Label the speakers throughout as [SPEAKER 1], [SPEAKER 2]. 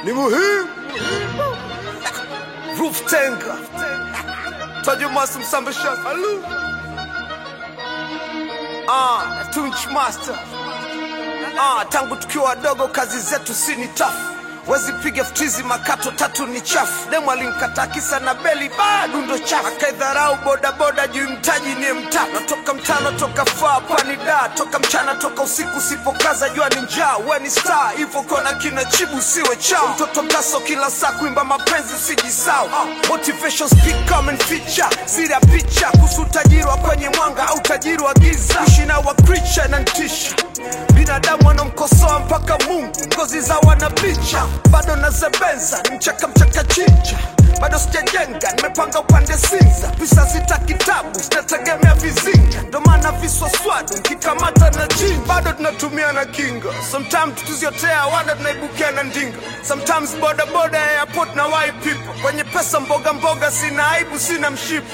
[SPEAKER 1] ni muhimu. Roof Tenga, Tajo Master Msambisha, Alu, ah, Tunch Master, ah, tangu tukiwa wadogo kazi zetu si ni tafu wezi piga ftizi makato tatu ni chafu demu alimkata kisa na beli bado ndo chafu akaidharau bodaboda juu mtaji ni mtatu natoka mtano toka faa pani da toka mchana toka usiku sipokaza jua ni njaa we ni star hivyo kona kina chibu siwe chao mtoto mtaso kila saa kuimba mapenzi usijisau motivation speak come and feature siri ya picha kuhusu utajiri wa kwenye mwanga au utajiri wa giza kuishi na wa creature na ntisha binadamu wanamkosoa mpaka mungu ngozi za wanapicha bado nazebenza ni mchaka mchaka chinja bado sijajenga nimepanga upande sinza pisa zita kitabu zinategemea vizinga ndo maana viswaswadu nkikamata na jini bado tunatumia na kinga sometimes tukiziotea wada tunaibukia na ndinga sometimes bodaboda airport na wai people kwenye pesa mboga mboga sina aibu sina mshipo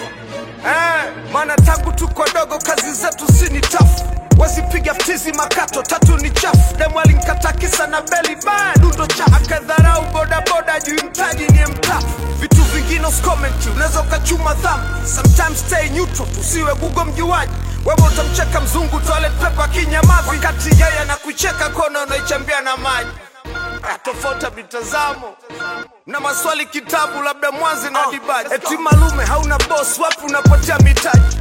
[SPEAKER 1] eh, maana tangu tuko dogo kazi zetu sini tafu wasipiga ftizi makato tatu ni chafu demu alinkata kisa na beli bado ndo chafu akadharau bodaboda juu mtaji ni mtafu vitu vingine uskomenti unaweza ukachuma dhambi sometimes stay neutral tusiwe gugo mjuaji wewe utamcheka mzungu toilet paper kinyamazi wakati yeye anakucheka kona unaichambia na maji Ah, tofauti ya mitazamo na maswali kitabu labda mwanzi na dibaji eti malume hauna boss wapi unapotea mitaji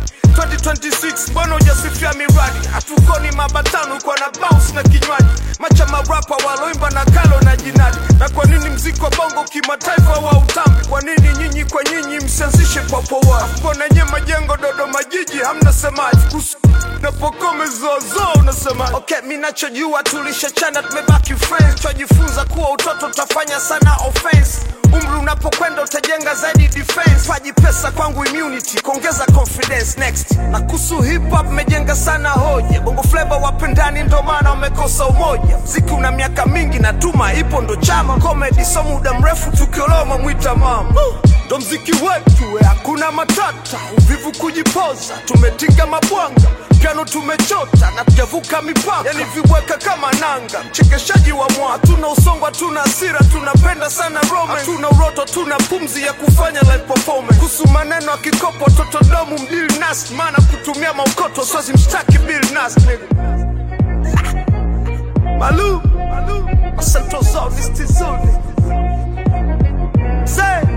[SPEAKER 1] 2026 mbona hujasifia miradi hatukoni mabatano kwa na bounce na kinywaji macha marapa waloimba na kalo na jinadi na kwa nini mziki wa bongo kimataifa wa utambi kwa nini nyinyi kwa nyinyi msianzishe kwa poa mbona nye majengo dodoma jiji hamna semaji kuhusu napokome zozo unasema okay mi nachojua tulishachana tumebaki friends twajifunza kuwa utoto utafanya sana offense umri unapokwenda utajenga zaidi defense faji pesa kwangu immunity kuongeza confidence next na kuhusu hip hop mejenga sana hoja bongo flavor wapendani ndo maana wamekosa umoja mziki una miaka mingi na tuma ipo ndo chama comedy so muda mrefu tukioloma mwita mama ndo mziki wetu we hakuna matata uvivu kujipoza tumetinga mabwanga piano tumechota na tujavuka mipaka yani viweka kama nanga mchekeshaji wa mwa hatuna usongo hatuna hasira tunapenda sana rome hatuna uroto tuna pumzi ya kufanya live performance kuhusu maneno ya kikopo totodomu mdili nas maana kutumia maukoto swazi mshtaki bill nas nigga. malu malu asantozao nistizoni Say